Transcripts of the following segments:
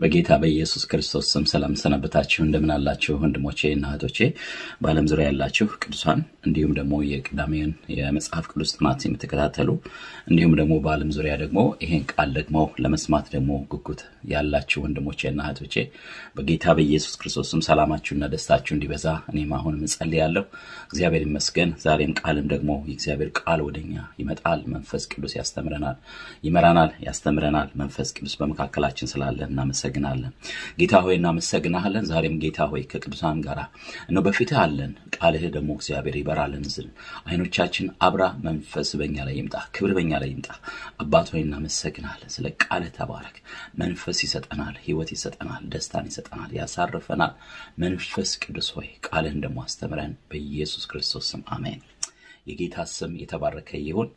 በጌታ በኢየሱስ ክርስቶስ ስም ሰላም ሰነበታችሁ። እንደምን አላችሁ ወንድሞቼ እና እህቶቼ፣ በዓለም ዙሪያ ያላችሁ ቅዱሳን፣ እንዲሁም ደግሞ የቅዳሜን የመጽሐፍ ቅዱስ ጥናት የምትከታተሉ እንዲሁም ደግሞ በዓለም ዙሪያ ደግሞ ይሄን ቃል ደግሞ ለመስማት ደግሞ ጉጉት ያላችሁ ወንድሞቼ እና እህቶቼ በጌታ በኢየሱስ ክርስቶስ ስም ሰላማችሁና ደስታችሁ እንዲበዛ እኔም አሁንም እጸልያለሁ። እግዚአብሔር ይመስገን። ዛሬም ቃልም ደግሞ የእግዚአብሔር ቃል ወደኛ ይመጣል። መንፈስ ቅዱስ ያስተምረናል፣ ይመራናል፣ ያስተምረናል። መንፈስ ቅዱስ በመካከላችን ስላለ እናመሰግናለን። ጌታ ሆይ እናመሰግናለን። ዛሬም ጌታ ሆይ ከቅዱሳን ጋር እነሆ በፊትህ አለን። ቃልህ ደግሞ እግዚአብሔር ይበራልን ዝል አይኖቻችን አብራ። መንፈስ በኛ ላይ ይምጣ፣ ክብር በኛ ላይ ይምጣ። አባት ሆይ እናመሰግናለን። ስለ ቃልህ ተባረክ። መንፈስ ይሰጠናል፣ ህይወት ይሰጠናል፣ ደስታን ይሰጠናል፣ ያሳርፈናል። መንፈስ ቅዱስ ሆይ ቃልህን ደግሞ አስተምረን በኢየሱስ ክርስቶስ ስም አሜን። የጌታ ስም የተባረከ ይሁን።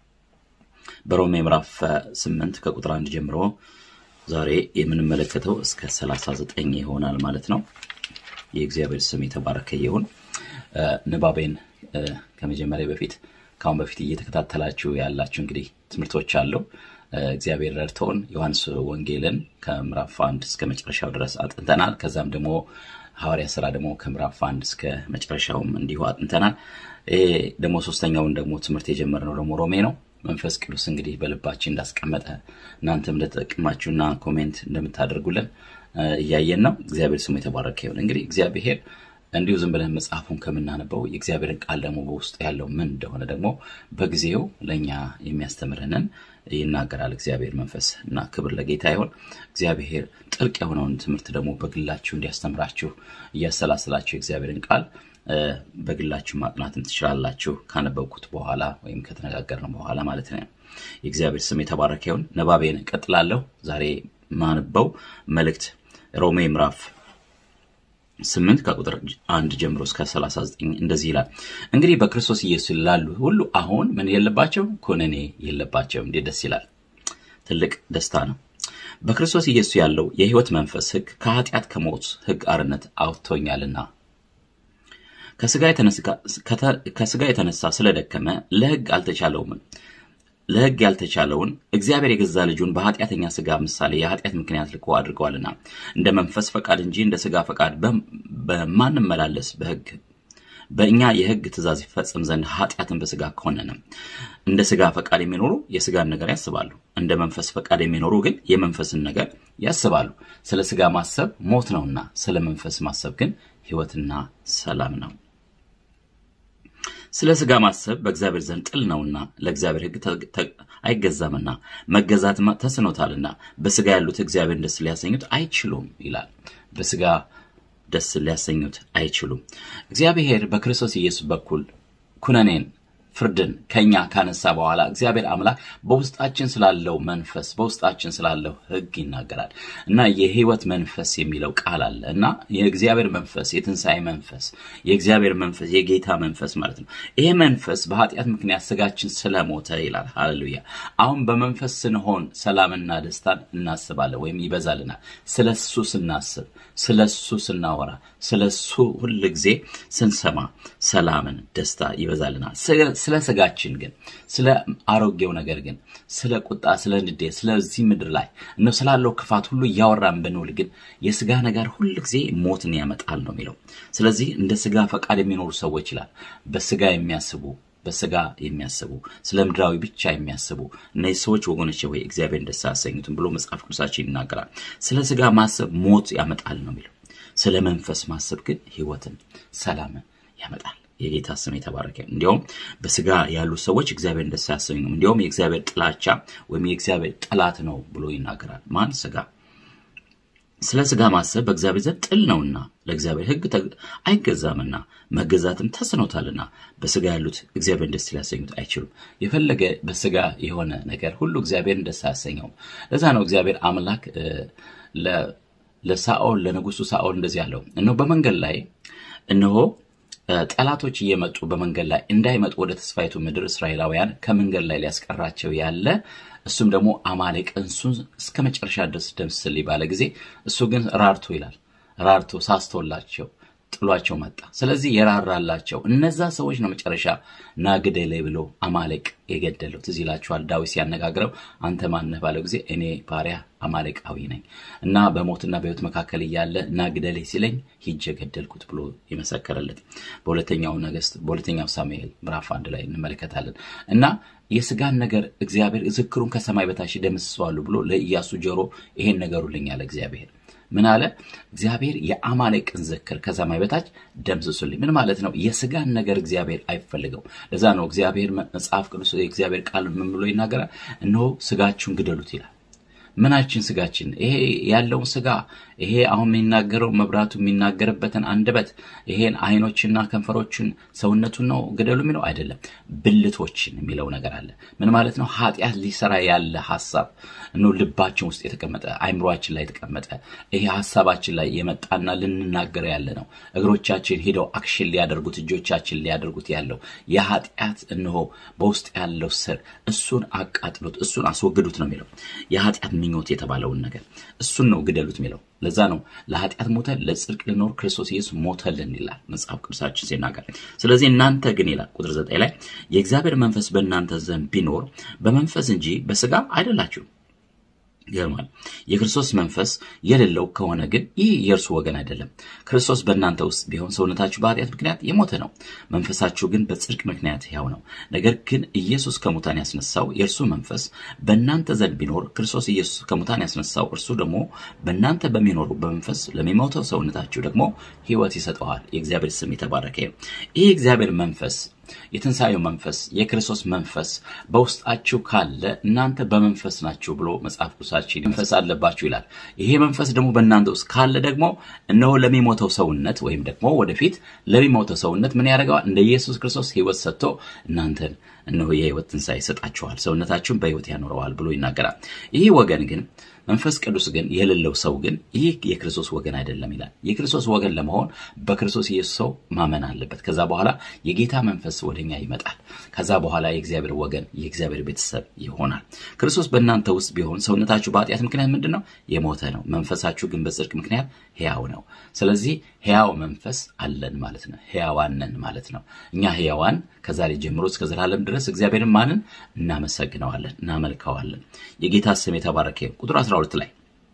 በሮሜ ምዕራፍ ስምንት ከቁጥር አንድ ጀምሮ ዛሬ የምንመለከተው እስከ 39 ይሆናል ማለት ነው። የእግዚአብሔር ስም የተባረከ ይሁን። ንባቤን ከመጀመሪያ በፊት ከአሁን በፊት እየተከታተላችሁ ያላችሁ እንግዲህ ትምህርቶች አለው እግዚአብሔር ረድቶን ዮሐንስ ወንጌልን ከምዕራፍ አንድ እስከ መጨረሻው ድረስ አጥንተናል። ከዛም ደግሞ ሐዋርያ ስራ ደግሞ ከምዕራፍ አንድ እስከ መጨረሻውም እንዲሁ አጥንተናል። ይሄ ደግሞ ሶስተኛውን ደግሞ ትምህርት የጀመርነው ደግሞ ሮሜ ነው። መንፈስ ቅዱስ እንግዲህ በልባችን እንዳስቀመጠ እናንተም እንደተጠቅማችሁና ኮሜንት እንደምታደርጉልን እያየን ነው። እግዚአብሔር ስሙ የተባረከ ይሁን። እንግዲህ እግዚአብሔር እንዲሁ ዝም ብለን መጽሐፉን ከምናነበው የእግዚአብሔርን ቃል ደግሞ በውስጡ ያለው ምን እንደሆነ ደግሞ በጊዜው ለእኛ የሚያስተምረንን ይናገራል። እግዚአብሔር መንፈስ እና ክብር ለጌታ ይሆን። እግዚአብሔር ጥልቅ የሆነውን ትምህርት ደግሞ በግላችሁ እንዲያስተምራችሁ እያሰላስላችሁ የእግዚአብሔርን ቃል በግላችሁ ማጥናትም ትችላላችሁ። ካነበብኩት በኋላ ወይም ከተነጋገርን በኋላ ማለት ነው። የእግዚአብሔር ስም የተባረከ ይሁን። ንባቤን እቀጥላለሁ። ዛሬ ማንበው መልእክት ሮሜ ምዕራፍ ስምንት ከቁጥር አንድ ጀምሮ እስከ 39 እንደዚህ ይላል። እንግዲህ በክርስቶስ ኢየሱስ ላሉ ሁሉ አሁን ምን የለባቸው? ኩነኔ የለባቸው። እንዴት ደስ ይላል! ትልቅ ደስታ ነው። በክርስቶስ ኢየሱስ ያለው የሕይወት መንፈስ ሕግ ከኃጢአት ከሞት ሕግ አርነት አውጥቶኛልና ከስጋ የተነሳ ስለደከመ ለሕግ አልተቻለውም ለሕግ ያልተቻለውን እግዚአብሔር የገዛ ልጁን በኃጢአተኛ ስጋ ምሳሌ የኃጢአት ምክንያት ልኮ አድርገዋልና እንደ መንፈስ ፈቃድ እንጂ እንደ ስጋ ፈቃድ በማንመላለስ በሕግ በእኛ የሕግ ትእዛዝ ይፈጸም ዘንድ ኃጢአትን በስጋ ከሆነነ እንደ ስጋ ፈቃድ የሚኖሩ የስጋን ነገር ያስባሉ፣ እንደ መንፈስ ፈቃድ የሚኖሩ ግን የመንፈስን ነገር ያስባሉ። ስለ ስጋ ማሰብ ሞት ነውና፣ ስለ መንፈስ ማሰብ ግን ሕይወትና ሰላም ነው። ስለ ስጋ ማሰብ በእግዚአብሔር ዘንድ ጥል ነውና ለእግዚአብሔር ሕግ አይገዛምና መገዛት ተስኖታልና በስጋ ያሉት እግዚአብሔርን ደስ ሊያሰኙት አይችሉም ይላል። በስጋ ደስ ሊያሰኙት አይችሉም። እግዚአብሔር በክርስቶስ ኢየሱስ በኩል ኩነኔን ፍርድን ከኛ ካነሳ በኋላ እግዚአብሔር አምላክ በውስጣችን ስላለው መንፈስ በውስጣችን ስላለው ሕግ ይናገራል እና የህይወት መንፈስ የሚለው ቃል አለ እና የእግዚአብሔር መንፈስ የትንሣኤ መንፈስ የእግዚአብሔር መንፈስ የጌታ መንፈስ ማለት ነው። ይሄ መንፈስ በኃጢአት ምክንያት ስጋችን ስለሞተ ይላል። ሃሌሉያ። አሁን በመንፈስ ስንሆን ሰላምና ደስታን እናስባለን ወይም ይበዛልናል። ስለ እሱ ስናስብ፣ ስለ እሱ ስናወራ፣ ስለ እሱ ሁል ጊዜ ስንሰማ ሰላምን፣ ደስታ ይበዛልናል። ስለ ስጋችን ግን ስለ አሮጌው ነገር ግን ስለ ቁጣ፣ ስለ ንዴት፣ ስለዚህ ምድር ላይ እነ ስላለው ክፋት ሁሉ እያወራን ብንውል ግን የስጋ ነገር ሁል ጊዜ ሞትን ያመጣል ነው የሚለው። ስለዚህ እንደ ስጋ ፈቃድ የሚኖሩ ሰዎች ይላል በስጋ የሚያስቡ በስጋ የሚያስቡ ስለ ምድራዊ ብቻ የሚያስቡ እነዚህ ሰዎች ወገኖች ወይ እግዚአብሔር ደስ አያሰኙትም ብሎ መጽሐፍ ቅዱሳችን ይናገራል። ስለ ስጋ ማሰብ ሞት ያመጣል ነው የሚለው። ስለ መንፈስ ማሰብ ግን ሕይወትን፣ ሰላምን ያመጣል። የጌታ ስም የተባረከ። እንዲያውም በስጋ ያሉ ሰዎች እግዚአብሔር ደስ አያሰኙም፣ እንዲያውም የእግዚአብሔር ጥላቻ ወይም የእግዚአብሔር ጠላት ነው ብሎ ይናገራል። ማን? ስጋ። ስለ ስጋ ማሰብ በእግዚአብሔር ዘንድ ጥል ነውና ለእግዚአብሔር ሕግ አይገዛምና መገዛትም ተስኖታልና በስጋ ያሉት እግዚአብሔርን ደስ ሊያሰኙት አይችሉም። የፈለገ በስጋ የሆነ ነገር ሁሉ እግዚአብሔርን ደስ አያሰኘውም። ለዛ ነው እግዚአብሔር አምላክ ለሳኦል ለንጉሱ ሳኦል እንደዚህ ያለው እነሆ በመንገድ ላይ እነሆ ጠላቶች እየመጡ በመንገድ ላይ እንዳይመጡ ወደ ተስፋይቱ ምድር እስራኤላውያን ከመንገድ ላይ ሊያስቀራቸው ያለ እሱም ደግሞ አማሌቅ እንሱን እስከ መጨረሻ ድረስ ደምስል ባለ ጊዜ እሱ ግን ራርቶ ይላል ራርቶ ሳስቶላቸው ጥሏቸው መጣ። ስለዚህ የራራላቸው እነዛ ሰዎች ነው መጨረሻ ና ግደለኝ ብሎ አማሌቅ የገደለው። ትዝ ይላችኋል ዳዊት ሲያነጋግረው አንተ ማነህ ባለው ጊዜ እኔ ባሪያ አማሌቃዊ ነኝ እና በሞትና በሕይወት መካከል እያለ ና ግደለኝ ሲለኝ ሂጄ ገደልኩት ብሎ የመሰከረለት በሁለተኛው ነገሥት በሁለተኛው ሳሙኤል ምዕራፍ አንድ ላይ እንመለከታለን እና የስጋን ነገር እግዚአብሔር ዝክሩን ከሰማይ በታች ደመስሰዋለሁ ብሎ ለኢያሱ ጆሮ ይሄን ነገሩልኝ አለ እግዚአብሔር ምን አለ እግዚአብሔር የአማሌቅን ዝክር ከሰማይ በታች ደምስሱልኝ ምን ማለት ነው የስጋን ነገር እግዚአብሔር አይፈልገው ለዛ ነው እግዚአብሔር መጽሐፍ ቅዱስ የእግዚአብሔር ቃል ምን ብሎ ይናገራል እነሆ ስጋችሁን ግደሉት ይላል ምናችን ስጋችን ይሄ ያለውን ስጋ ይሄ አሁን የሚናገረው መብራቱ የሚናገርበትን አንደበት ይሄን አይኖችና ከንፈሮችን ሰውነቱን ነው ግደሉ የሚለው አይደለም ብልቶችን የሚለው ነገር አለ ምን ማለት ነው ኃጢአት ሊሰራ ያለ ሀሳብ ነው ልባችን ውስጥ የተቀመጠ አይምሯችን ላይ የተቀመጠ ይሄ ሀሳባችን ላይ የመጣና ልንናገረው ያለ ነው እግሮቻችን ሄደው አክሽን ሊያደርጉት እጆቻችን ሊያደርጉት ያለው የኃጢአት እንሆ በውስጥ ያለው ስር እሱን አቃጥሉት እሱን አስወግዱት ነው የሚለው የኃጢአት ምኞት የተባለውን ነገር እሱን ነው ግደሉት የሚለው ለዛ ነው ለኃጢአት ሞተን ለጽድቅ ልኖር ክርስቶስ ኢየሱስ ሞተልን ይላል መጽሐፍ ቅዱሳችን ሲናገር ስለዚህ እናንተ ግን ይላል ቁጥር ዘጠኝ ላይ የእግዚአብሔር መንፈስ በእናንተ ዘንድ ቢኖር በመንፈስ እንጂ በስጋ አይደላችሁም ይገርማል የክርስቶስ መንፈስ የሌለው ከሆነ ግን ይህ የእርሱ ወገን አይደለም ክርስቶስ በእናንተ ውስጥ ቢሆን ሰውነታችሁ በኃጢአት ምክንያት የሞተ ነው መንፈሳችሁ ግን በጽድቅ ምክንያት ያው ነው ነገር ግን ኢየሱስ ከሙታን ያስነሳው የእርሱ መንፈስ በእናንተ ዘንድ ቢኖር ክርስቶስ ኢየሱስ ከሙታን ያስነሳው እርሱ ደግሞ በእናንተ በሚኖሩ በመንፈስ ለሚሞተው ሰውነታችሁ ደግሞ ህይወት ይሰጠዋል የእግዚአብሔር ስም የተባረከ ይህ እግዚአብሔር መንፈስ የትንሣኤው መንፈስ የክርስቶስ መንፈስ በውስጣችሁ ካለ እናንተ በመንፈስ ናችሁ ብሎ መጽሐፍ ቅዱሳችን መንፈስ አለባችሁ ይላል ይሄ መንፈስ ደግሞ በእናንተ ውስጥ ካለ ደግሞ እነሆ ለሚሞተው ሰውነት ወይም ደግሞ ወደፊት ለሚሞተው ሰውነት ምን ያደርገዋል እንደ ኢየሱስ ክርስቶስ ህይወት ሰጥቶ እናንተን እነሆ የህይወት ትንሣኤ ይሰጣችኋል ሰውነታችሁን በህይወት ያኖረዋል ብሎ ይናገራል ይህ ወገን ግን መንፈስ ቅዱስ ግን የሌለው ሰው ግን ይህ የክርስቶስ ወገን አይደለም ይላል የክርስቶስ ወገን ለመሆን በክርስቶስ ኢየሱስ ሰው ማመን አለበት ከዛ በኋላ የጌታ መንፈስ ወደኛ ይመጣል ከዛ በኋላ የእግዚአብሔር ወገን የእግዚአብሔር ቤተሰብ ይሆናል ክርስቶስ በእናንተ ውስጥ ቢሆን ሰውነታችሁ በኃጢአት ምክንያት ምንድን ነው የሞተ ነው መንፈሳችሁ ግን በጽድቅ ምክንያት ሕያው ነው ስለዚህ ሕያው መንፈስ አለን ማለት ነው ሕያዋንን ማለት ነው እኛ ሕያዋን ከዛሬ ጀምሮ እስከ ዘላለም ድረስ እግዚአብሔርን ማንን እናመሰግነዋለን እናመልከዋለን የጌታ ስም የተባረከ ቁጥር 12 ላይ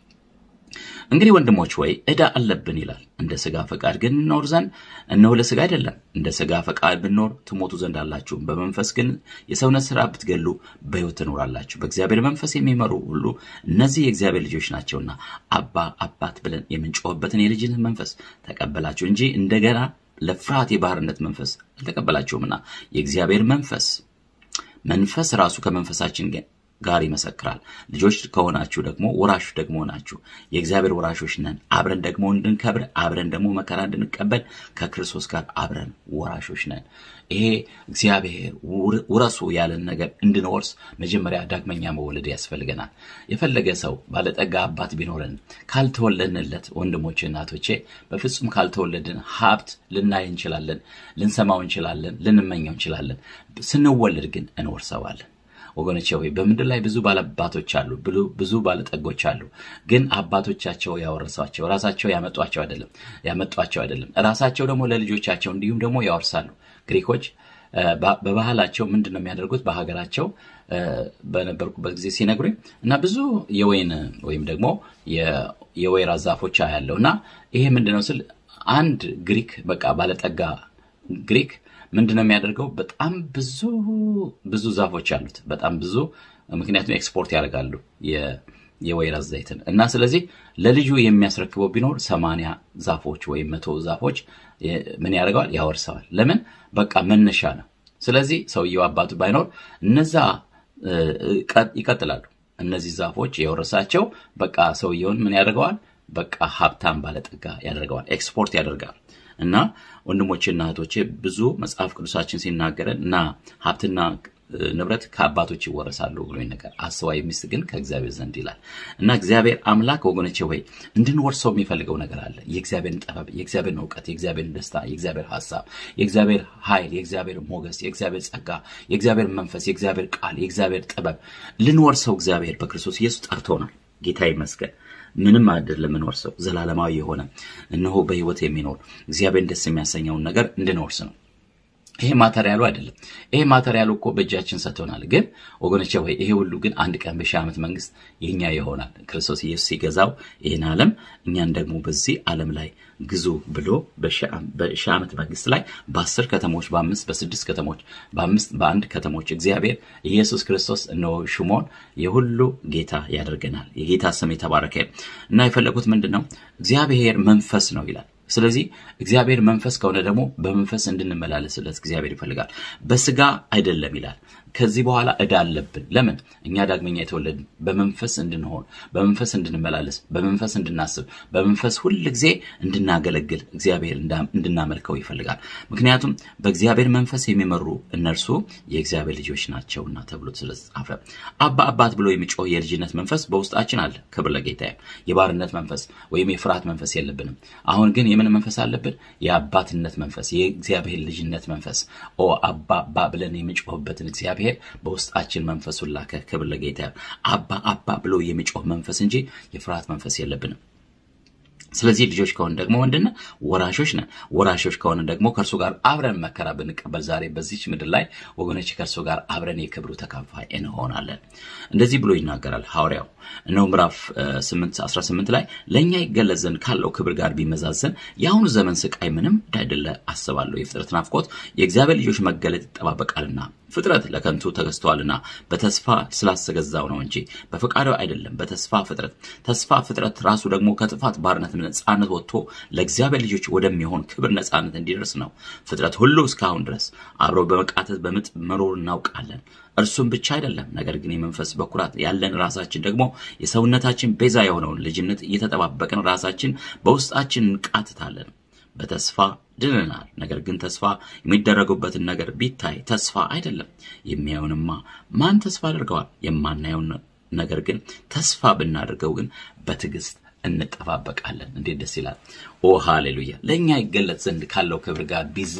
እንግዲህ ወንድሞች ወይ ዕዳ አለብን ይላል እንደ ስጋ ፈቃድ ግን እንኖር ዘንድ እነሆ ለስጋ አይደለም እንደ ስጋ ፈቃድ ብንኖር ትሞቱ ዘንድ አላችሁ በመንፈስ ግን የሰውነት ስራ ብትገሉ በሕይወት ትኖራላችሁ በእግዚአብሔር መንፈስ የሚመሩ ሁሉ እነዚህ የእግዚአብሔር ልጆች ናቸውና አባ አባት ብለን የምንጮህበትን የልጅነት መንፈስ ተቀበላችሁ እንጂ እንደገና ለፍርሃት የባህርነት መንፈስ አልተቀበላችሁምና የእግዚአብሔር መንፈስ መንፈስ ራሱ ከመንፈሳችን ጋር ይመሰክራል ልጆች ከሆናችሁ ደግሞ ወራሾች ደግሞ ናችሁ የእግዚአብሔር ወራሾች ነን አብረን ደግሞ እንድንከብር አብረን ደግሞ መከራ እንድንቀበል ከክርስቶስ ጋር አብረን ወራሾች ነን ይሄ እግዚአብሔር ውረሱ ያለን ነገር እንድንወርስ መጀመሪያ ዳግመኛ መወለድ ያስፈልገናል የፈለገ ሰው ባለጠጋ አባት ቢኖረን ካልተወለድንለት ወንድሞቼ እናቶቼ በፍጹም ካልተወለድን ሀብት ልናይ እንችላለን ልንሰማው እንችላለን ልንመኘው እንችላለን ስንወለድ ግን እንወርሰዋለን ወገኖቼ ሆይ በምድር ላይ ብዙ ባለአባቶች አሉ ብዙ ባለጠጎች አሉ ግን አባቶቻቸው ያወረሷቸው ራሳቸው ያመጧቸው አይደለም ያመጧቸው አይደለም ራሳቸው ደግሞ ለልጆቻቸው እንዲሁም ደግሞ ያወርሳሉ ግሪኮች በባህላቸው ምንድን ነው የሚያደርጉት በሀገራቸው በነበርኩበት ጊዜ ሲነግሩኝ እና ብዙ የወይን ወይም ደግሞ የወይራ ዛፎች ያለው እና ይሄ ምንድነው ስል አንድ ግሪክ በቃ ባለጠጋ ግሪክ ምንድን ነው የሚያደርገው በጣም ብዙ ብዙ ዛፎች አሉት በጣም ብዙ ምክንያቱም ኤክስፖርት ያደርጋሉ የወይራ ዘይትን እና ስለዚህ ለልጁ የሚያስረክበው ቢኖር ሰማንያ ዛፎች ወይም መቶ ዛፎች ምን ያደርገዋል ያወርሰዋል ለምን በቃ መነሻ ነው ስለዚህ ሰውየው አባቱ ባይኖር እነዛ ይቀጥላሉ እነዚህ ዛፎች የወረሳቸው በቃ ሰውየውን ምን ያደርገዋል በቃ ሀብታም ባለጠጋ ያደርገዋል ኤክስፖርት ያደርጋል እና ወንድሞቼና እህቶቼ ብዙ መጽሐፍ ቅዱሳችን ሲናገረን እና ሀብትና ንብረት ከአባቶች ይወረሳሉ ብሎ ነገር አስተዋይ ሚስት ግን ከእግዚአብሔር ዘንድ ይላል እና እግዚአብሔር አምላክ ወገኖቼ ወይ እንድንወርሰው የሚፈልገው ነገር አለ የእግዚአብሔርን ጥበብ የእግዚአብሔርን እውቀት የእግዚአብሔርን ደስታ የእግዚአብሔር ሀሳብ የእግዚአብሔር ኃይል የእግዚአብሔር ሞገስ የእግዚአብሔር ጸጋ የእግዚአብሔር መንፈስ የእግዚአብሔር ቃል የእግዚአብሔር ጥበብ ልንወርሰው እግዚአብሔር በክርስቶስ ኢየሱስ ጠርቶናል ጌታ ይመስገን ምንም አይደለም የምንወርሰው፣ ዘላለማዊ የሆነ እነሆ በህይወት የሚኖር እግዚአብሔርን ደስ የሚያሰኘውን ነገር እንድንወርስ ነው። ይሄ ማተሪያሉ አይደለም። ይሄ ማተሪያሉ እኮ በእጃችን ሰጥቶናል። ግን ወገኖቼ ወይ ይሄ ሁሉ ግን አንድ ቀን በሺህ ዓመት መንግስት የኛ ይሆናል። ክርስቶስ ኢየሱስ ሲገዛው ይህን ዓለም እኛን ደግሞ በዚህ ዓለም ላይ ግዙ ብሎ በሺህ ዓመት መንግስት ላይ በአስር ከተሞች በአምስት በስድስት ከተሞች በአምስት በአንድ ከተሞች እግዚአብሔር ኢየሱስ ክርስቶስ እነሆ ሹሞን የሁሉ ጌታ ያደርገናል። የጌታ ስም የተባረከ እና የፈለጉት ምንድን ነው? እግዚአብሔር መንፈስ ነው ይላል። ስለዚህ እግዚአብሔር መንፈስ ከሆነ ደግሞ በመንፈስ እንድንመላለስለት እግዚአብሔር ይፈልጋል። በስጋ አይደለም ይላል። ከዚህ በኋላ ዕዳ አለብን። ለምን? እኛ ዳግመኛ የተወለድን በመንፈስ እንድንሆን፣ በመንፈስ እንድንመላለስ፣ በመንፈስ እንድናስብ፣ በመንፈስ ሁል ጊዜ እንድናገለግል እግዚአብሔር እንድናመልከው ይፈልጋል። ምክንያቱም በእግዚአብሔር መንፈስ የሚመሩ እነርሱ የእግዚአብሔር ልጆች ናቸውና ተብሎ ስለተጻፈ አባ አባት ብሎ የሚጮህ የልጅነት መንፈስ በውስጣችን አለ። ክብር ለጌታ። የባርነት መንፈስ ወይም የፍርሃት መንፈስ የለብንም። አሁን ግን የምን መንፈስ አለብን? የአባትነት መንፈስ፣ የእግዚአብሔር ልጅነት መንፈስ። ኦ አባ አባ ብለን የሚጮህበትን እግዚአብሔር በውስጣችን መንፈሱን ላከ። ክብር ለጌታ። አባ አባ ብሎ የሚጮህ መንፈስ እንጂ የፍርሃት መንፈስ የለብንም። ስለዚህ ልጆች ከሆን ደግሞ ምንድን ወራሾች ነን። ወራሾች ከሆነ ደግሞ ከእርሱ ጋር አብረን መከራ ብንቀበል ዛሬ በዚች ምድር ላይ ወገኖች ከእርሱ ጋር አብረን የክብሩ ተካፋይ እንሆናለን። እንደዚህ ብሎ ይናገራል ሐዋርያው እነሆ ምዕራፍ 8 18 ላይ ለእኛ ይገለጽ ዘንድ ካለው ክብር ጋር ቢመዛዘን የአሁኑ ዘመን ስቃይ ምንም እንዳይደለ አስባለሁ። የፍጥረት ናፍቆት የእግዚአብሔር ልጆች መገለጥ ይጠባበቃልና ፍጥረት ለከንቱ ተገዝተዋልና በተስፋ ስላስገዛው ነው እንጂ በፈቃዱ አይደለም። በተስፋ ፍጥረት ተስፋ ፍጥረት ራሱ ደግሞ ከጥፋት ባርነት ነፃነት ወጥቶ ለእግዚአብሔር ልጆች ወደሚሆን ክብር ነፃነት እንዲደርስ ነው። ፍጥረት ሁሉ እስካሁን ድረስ አብረው በመቃተት በምጥ መኖር እናውቃለን። እርሱም ብቻ አይደለም፣ ነገር ግን የመንፈስ በኩራት ያለን ራሳችን ደግሞ የሰውነታችን ቤዛ የሆነውን ልጅነት እየተጠባበቅን ራሳችን በውስጣችን እንቃትታለን። በተስፋ ድነናል። ነገር ግን ተስፋ የሚደረጉበትን ነገር ቢታይ ተስፋ አይደለም። የሚያዩንማ ማን ተስፋ አድርገዋል? የማናየውን ነገር ግን ተስፋ ብናደርገው ግን በትዕግስት እንጠባበቃለን። እንዴት ደስ ይላል! ኦ ሃሌሉያ! ለእኛ ይገለጽ ዘንድ ካለው ክብር ጋር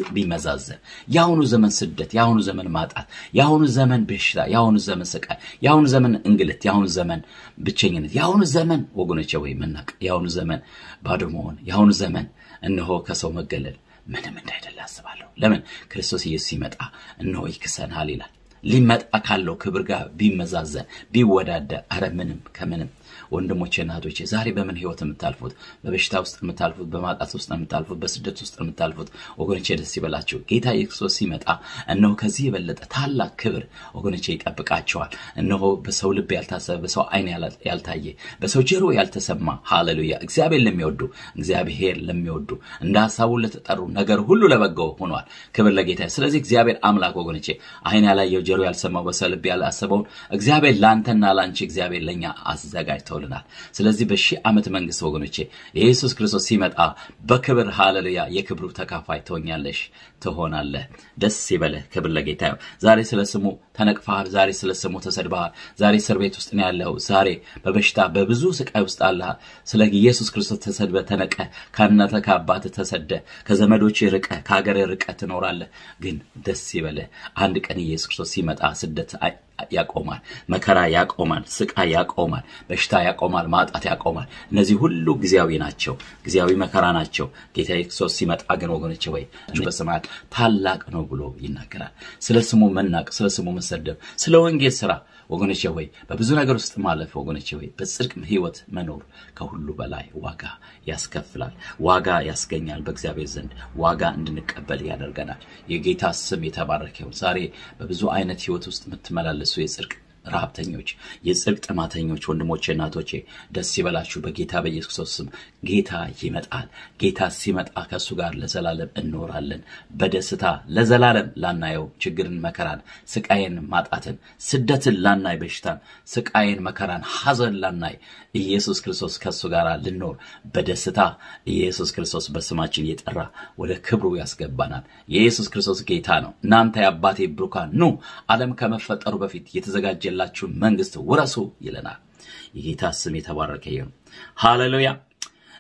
ቢመዛዘን የአሁኑ ዘመን ስደት፣ የአሁኑ ዘመን ማጣት፣ የአሁኑ ዘመን በሽታ፣ የአሁኑ ዘመን ስቃይ፣ የአሁኑ ዘመን እንግልት፣ የአሁኑ ዘመን ብቸኝነት፣ የአሁኑ ዘመን ወገኖቼ ወይ መናቅ፣ የአሁኑ ዘመን ባዶ መሆን፣ የአሁኑ ዘመን እነሆ ከሰው መገለል ምንም እንዳይደለ አስባለሁ። ለምን ክርስቶስ ኢየሱስ ሲመጣ እነሆ ይክሰናል ይላል። ሊመጣ ካለው ክብር ጋር ቢመዛዘን ቢወዳደር፣ አረ ምንም ከምንም ወንድሞቼ እና እህቶቼ ዛሬ በምን ህይወት የምታልፉት በበሽታ ውስጥ የምታልፉት በማጣት ውስጥ የምታልፉት በስደት ውስጥ የምታልፉት ወገኖቼ ደስ ይበላችሁ ጌታ ኢየሱስ ሲመጣ እነሆ ከዚህ የበለጠ ታላቅ ክብር ወገኖቼ ይጠብቃቸዋል እነሆ በሰው ልብ ያልታሰበ በሰው አይን ያልታየ በሰው ጆሮ ያልተሰማ ሃሌሉያ እግዚአብሔር ለሚወዱ እግዚአብሔር ለሚወዱ እንደ ሀሳቡ ለተጠሩ ነገር ሁሉ ለበጎ ሆኗል ክብር ለጌታ ስለዚህ እግዚአብሔር አምላክ ወገኖቼ አይን ያላየው ጆሮ ያልሰማው በሰው ልብ ያላሰበውን እግዚአብሔር ለአንተና ለአንቺ እግዚአብሔር ለእኛ አዘጋጅተው ተውልናል ስለዚህ በሺህ ዓመት መንግስት ወገኖቼ የኢየሱስ ክርስቶስ ሲመጣ በክብር ሃሌሉያ የክብሩ ተካፋይ ትሆኛለሽ ትሆናለህ ደስ ይበለህ ክብር ለጌታ ይሁን ዛሬ ስለ ስሙ ተነቅፈሃል ዛሬ ስለ ስሙ ተሰድበሃል ዛሬ እስር ቤት ውስጥ ነው ያለው ዛሬ በበሽታ በብዙ ስቃይ ውስጥ አለሃል ስለ ኢየሱስ ክርስቶስ ተሰድበ ተነቀ ከእናተ ከአባት ተሰደ ከዘመዶች ርቀ ከሀገር ርቀ ትኖራለህ ግን ደስ ይበለህ አንድ ቀን ኢየሱስ ክርስቶስ ሲመጣ ስደት ያቆማል መከራ ያቆማል ስቃይ ያቆማል በሽታ ያቆማል ማጣት ያቆማል እነዚህ ሁሉ ጊዜያዊ ናቸው ጊዜያዊ መከራ ናቸው ጌታ ክርስቶስ ሲመጣ ግን ወገኖች ወይ በሰማያት ታላቅ ነው ብሎ ይናገራል ስለ ስሙ መናቅ ስለ ስሙ መሰደብ ስለ ወንጌል ስራ ወገኖቼ ወይ በብዙ ነገር ውስጥ ማለፍ ወገኖቼ ወይ በጽድቅ ህይወት መኖር ከሁሉ በላይ ዋጋ ያስከፍላል ዋጋ ያስገኛል በእግዚአብሔር ዘንድ ዋጋ እንድንቀበል ያደርገናል የጌታ ስም የተባረከ ይሁን ዛሬ በብዙ አይነት ህይወት ውስጥ የምትመላለሱ የጽድቅ ረሀብተኞች የጽድቅ ጥማተኞች ወንድሞቼ እናቶቼ ደስ ይበላችሁ በጌታ በኢየሱስ ክርስቶስ ስም ጌታ ይመጣል ጌታ ሲመጣ ከእሱ ጋር ለዘላለም እንኖራለን በደስታ ለዘላለም ላናየው ችግርን መከራን ስቃይን ማጣትን ስደትን ላናይ በሽታን ስቃይን መከራን ሀዘን ላናይ ኢየሱስ ክርስቶስ ከእሱ ጋር ልኖር በደስታ ኢየሱስ ክርስቶስ በስማችን እየጠራ ወደ ክብሩ ያስገባናል የኢየሱስ ክርስቶስ ጌታ ነው እናንተ የአባቴ ብሩካን ኑ ዓለም ከመፈጠሩ በፊት የተዘጋጀላችሁን መንግስት ውረሱ ይለናል የጌታ ስም የተባረከ ይሁን ሃሌሉያ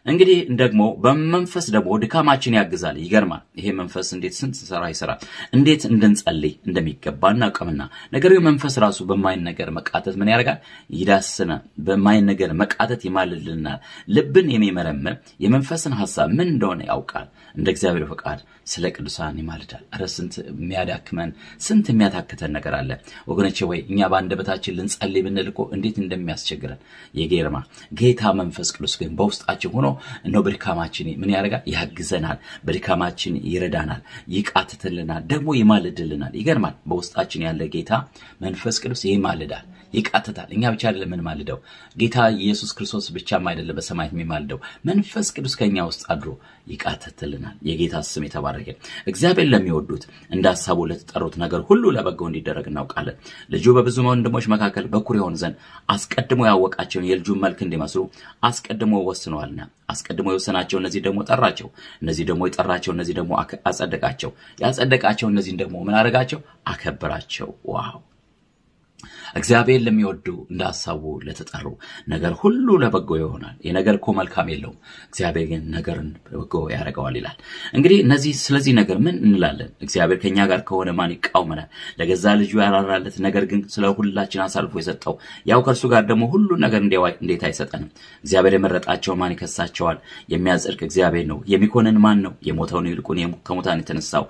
እንግዲህ ደግሞ በመንፈስ ደግሞ ድካማችን ያግዛል። ይገርማል። ይሄ መንፈስ እንዴት ስንት ስራ ይሰራል፣ እንዴት እንድንጸልይ እንደሚገባ እናውቅምና። ነገር ግን መንፈስ ራሱ በማይነገር መቃተት ምን ያደርጋል? ይዳስናል። በማይነገር መቃተት ይማልልናል። ልብን የሚመረምር የመንፈስን ሀሳብ ምን እንደሆነ ያውቃል። እንደ እግዚአብሔር ፈቃድ ስለ ቅዱሳን ይማልዳል። ኧረ ስንት የሚያዳክመን ስንት የሚያታክተን ነገር አለ ወገኖቼ። ወይ እኛ በአንደበታችን ልንጸልይ ብንል እኮ እንዴት እንደሚያስቸግረን የጌርማ ጌታ መንፈስ ቅዱስ ግን በውስጣችን ሆኖ እነሆ በድካማችን ምን ያደርጋል? ያግዘናል። በድካማችን ይረዳናል፣ ይቃትትልናል፣ ደግሞ ይማልድልናል። ይገርማል። በውስጣችን ያለ ጌታ መንፈስ ቅዱስ ይማልዳል፣ ይቃትታል። እኛ ብቻ አይደለም የምንማልደው፣ ጌታ ኢየሱስ ክርስቶስ ብቻም አይደለም በሰማያት የሚማልደው፣ መንፈስ ቅዱስ ከኛ ውስጥ አድሮ ይቃትትልናል። የጌታ ስም የተባረከ። እግዚአብሔር ለሚወዱት እንደ ሀሳቡ ለተጠሩት ነገር ሁሉ ለበጎ እንዲደረግ እናውቃለን። ልጁ በብዙ ወንድሞች መካከል በኩር ይሆን ዘንድ አስቀድሞ ያወቃቸውን የልጁን መልክ እንዲመስሉ አስቀድሞ ወስነዋልና አስቀድሞ የወሰናቸው እነዚህ ደግሞ ጠራቸው፣ እነዚህ ደግሞ የጠራቸው እነዚህ ደግሞ አጸደቃቸው፣ ያጸደቃቸው እነዚህን ደግሞ ምን አደረጋቸው? አከበራቸው። ዋው እግዚአብሔር ለሚወዱ እንደ ሀሳቡ ለተጠሩ ነገር ሁሉ ለበጎ ይሆናል። የነገር እኮ መልካም የለውም፣ እግዚአብሔር ግን ነገርን በጎ ያደርገዋል ይላል። እንግዲህ እነዚህ ስለዚህ ነገር ምን እንላለን? እግዚአብሔር ከእኛ ጋር ከሆነ ማን ይቃወመናል? ለገዛ ልጁ ያራራለት ነገር ግን ስለ ሁላችን አሳልፎ የሰጠው ያው ከእርሱ ጋር ደግሞ ሁሉን ነገር እንዴት አይሰጠንም? እግዚአብሔር የመረጣቸው ማን ይከሳቸዋል? የሚያጸድቅ እግዚአብሔር ነው። የሚኮንን ማን ነው? የሞተውን ይልቁን ከሙታን የተነሳው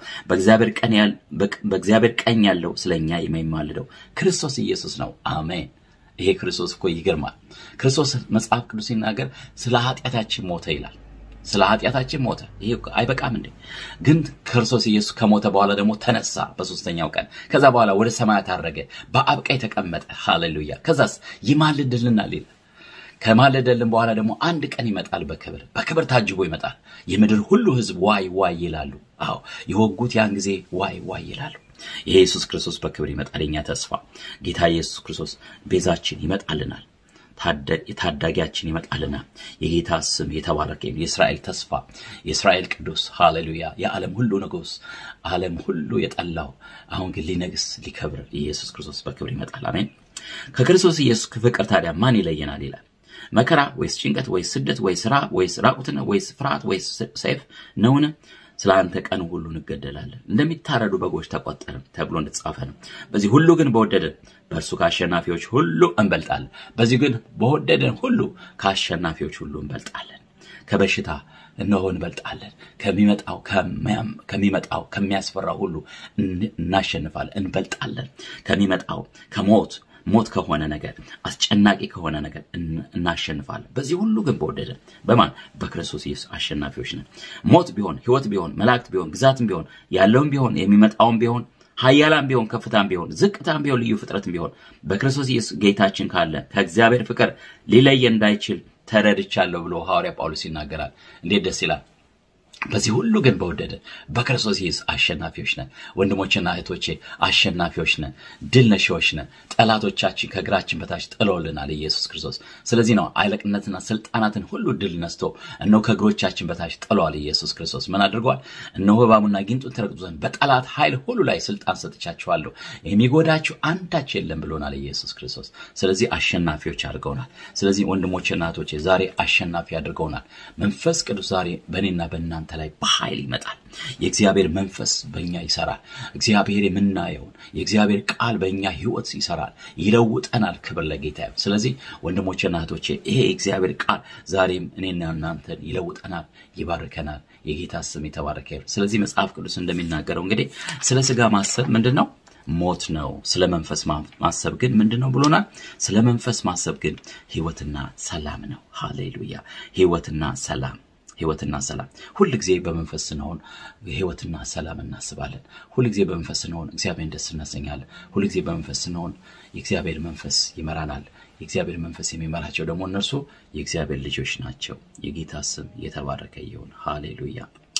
በእግዚአብሔር ቀኝ ያለው ስለኛ የሚማልደው ክርስቶስ ኢየሱስ ነው። አሜን። ይሄ ክርስቶስ እኮ ይገርማል። ክርስቶስ መጽሐፍ ቅዱስ ሲናገር ስለ ኃጢአታችን ሞተ ይላል። ስለ ኃጢአታችን ሞተ። ይሄ አይበቃም እንዴ? ግን ክርስቶስ ኢየሱስ ከሞተ በኋላ ደግሞ ተነሳ በሶስተኛው ቀን። ከዛ በኋላ ወደ ሰማያት አረገ፣ በአብ ቀኝ ተቀመጠ። ሃሌሉያ። ከዛስ ይማልድልናል ይላል። ከማለደልን በኋላ ደግሞ አንድ ቀን ይመጣል በክብር በክብር ታጅቦ ይመጣል። የምድር ሁሉ ሕዝብ ዋይ ዋይ ይላሉ። አዎ የወጉት ያን ጊዜ ዋይ ዋይ ይላሉ። የኢየሱስ ክርስቶስ በክብር ይመጣል። የኛ ተስፋ ጌታ ኢየሱስ ክርስቶስ ቤዛችን ይመጣልናል። ታዳጊያችን ይመጣልናል። የጌታ ስም የተባረከ የእስራኤል ተስፋ የእስራኤል ቅዱስ ሃሌሉያ፣ የዓለም ሁሉ ንጉሥ፣ ዓለም ሁሉ የጠላው አሁን ግን ሊነግስ ሊከብር ኢየሱስ ክርስቶስ በክብር ይመጣል። አሜን። ከክርስቶስ ኢየሱስ ፍቅር ታዲያ ማን ይለየናል ይላል። መከራ ወይስ ጭንቀት ወይስ ስደት ወይስ ራብ ወይስ ራቁትነት ወይስ ፍርሃት ወይስ ሰይፍ ነውን? ስለ አንተ ቀን ሁሉ እንገደላለን፣ እንደሚታረዱ በጎች ተቆጠርን ተብሎ እንደተጻፈ ነው። በዚህ ሁሉ ግን በወደደን በእርሱ ከአሸናፊዎች ሁሉ እንበልጣለን። በዚህ ግን በወደደን ሁሉ ከአሸናፊዎች ሁሉ እንበልጣለን። ከበሽታ እነሆ እንበልጣለን። ከሚመጣው ከሚመጣው ከሚያስፈራው ሁሉ እናሸንፋለን፣ እንበልጣለን። ከሚመጣው ከሞት ሞት ከሆነ ነገር አስጨናቂ ከሆነ ነገር እናሸንፋለን። በዚህ ሁሉ ግን በወደደን በማን በክርስቶስ ኢየሱስ አሸናፊዎች ነን። ሞት ቢሆን ሕይወት ቢሆን መላእክት ቢሆን ግዛትም ቢሆን ያለውም ቢሆን የሚመጣውም ቢሆን ኃያላም ቢሆን ከፍታም ቢሆን ዝቅታም ቢሆን ልዩ ፍጥረትም ቢሆን በክርስቶስ ኢየሱስ ጌታችን ካለ ከእግዚአብሔር ፍቅር ሊለየን እንዳይችል ተረድቻለሁ ብሎ ሐዋርያ ጳውሎስ ይናገራል። እንዴት ደስ ይላል! በዚህ ሁሉ ግን በወደደ በክርስቶስ ኢየሱስ አሸናፊዎች ነን። ወንድሞችና እህቶቼ አሸናፊዎች ነን፣ ድል ነሺዎች ነን። ጠላቶቻችን ከእግራችን በታች ጥሎልናል ኢየሱስ ክርስቶስ። ስለዚህ ነው አለቅነትና ስልጣናትን ሁሉ ድል ነስቶ እነሆ ከእግሮቻችን በታች ጥሏል ኢየሱስ ክርስቶስ። ምን አድርጓል? እነሆ እባቡና ጊንጡን ትረግጡ ዘንድ በጠላት ኃይል ሁሉ ላይ ስልጣን ሰጥቻችኋለሁ፣ የሚጎዳችሁ አንዳች የለም ብሎናል ኢየሱስ ክርስቶስ። ስለዚህ አሸናፊዎች አድርገውናል። ስለዚህ ወንድሞችና እህቶቼ ዛሬ አሸናፊ አድርገውናል። መንፈስ ቅዱስ ዛሬ በእኔና በእናንተ ላይ በኃይል ይመጣል። የእግዚአብሔር መንፈስ በእኛ ይሰራል። እግዚአብሔር የምናየውን የእግዚአብሔር ቃል በእኛ ሕይወት ይሰራል፣ ይለውጠናል። ክብር ለጌታ ይሁን። ስለዚህ ወንድሞችና እህቶቼ ይሄ የእግዚአብሔር ቃል ዛሬም እኔና እናንተን ይለውጠናል፣ ይባርከናል። የጌታ ስም የተባረከ ይሁን። ስለዚህ መጽሐፍ ቅዱስ እንደሚናገረው እንግዲህ ስለ ስጋ ማሰብ ምንድን ነው? ሞት ነው። ስለ መንፈስ ማሰብ ግን ምንድን ነው ብሎናል? ስለ መንፈስ ማሰብ ግን ሕይወትና ሰላም ነው። ሃሌሉያ! ሕይወትና ሰላም ህይወትና ሰላም። ሁል ጊዜ በመንፈስ ስንሆን ህይወትና ሰላም እናስባለን። ሁል ጊዜ በመንፈስ ስንሆን እግዚአብሔርን ደስ እናሰኛለን። ሁል ጊዜ በመንፈስ ስንሆን የእግዚአብሔር መንፈስ ይመራናል። የእግዚአብሔር መንፈስ የሚመራቸው ደግሞ እነርሱ የእግዚአብሔር ልጆች ናቸው። የጌታ ስም የተባረከ ይሁን። ሃሌሉያ።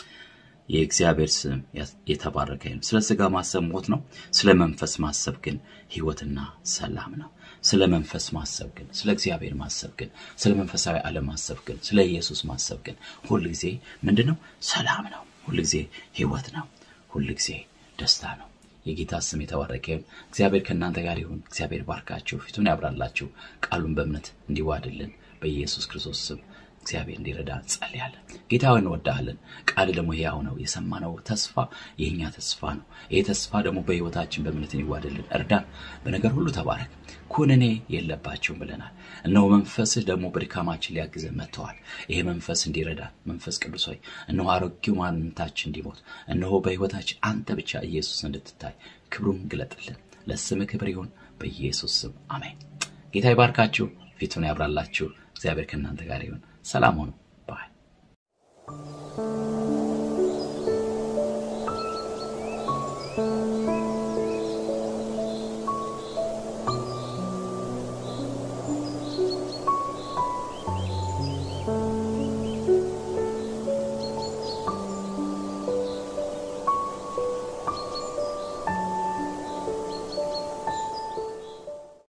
የእግዚአብሔር ስም የተባረከ ይሁን። ስለ ስጋ ማሰብ ሞት ነው። ስለ መንፈስ ማሰብ ግን ህይወትና ሰላም ነው። ስለ መንፈስ ማሰብ ግን ስለ እግዚአብሔር ማሰብ ግን ስለ መንፈሳዊ ዓለም ማሰብ ግን ስለ ኢየሱስ ማሰብ ግን ሁል ጊዜ ምንድን ነው? ሰላም ነው። ሁል ጊዜ ህይወት ነው። ሁል ጊዜ ደስታ ነው። የጌታ ስም የተባረከ ይሁን። እግዚአብሔር ከእናንተ ጋር ይሁን። እግዚአብሔር ባርካችሁ፣ ፊቱን ያብራላችሁ፣ ቃሉን በእምነት እንዲዋድልን በኢየሱስ ክርስቶስ ስም እግዚአብሔር እንዲረዳ እንጸልያለን። ጌታዊ እንወዳሃለን። ቃል ደግሞ ሕያው ነው። የሰማነው ተስፋ የእኛ ተስፋ ነው። ይህ ተስፋ ደግሞ በሕይወታችን በእምነትን ይዋደልን። እርዳን። በነገር ሁሉ ተባረክ። ኩነኔ የለባቸውም ብለናል። እነሆ መንፈስህ ደግሞ በድካማችን ሊያግዘን መጥተዋል። ይሄ መንፈስ እንዲረዳን መንፈስ ቅዱስ ሆይ እነሆ አሮጌው ማንነታችን እንዲሞት እነሆ በሕይወታችን አንተ ብቻ ኢየሱስ እንድትታይ ክብሩን ግለጥልን። ለስምህ ክብር ይሁን በኢየሱስ ስም አሜን። ጌታ ይባርካችሁ፣ ፊቱን ያብራላችሁ። እግዚአብሔር ከእናንተ ጋር ይሁን። ሰላም ሁኑ ባይ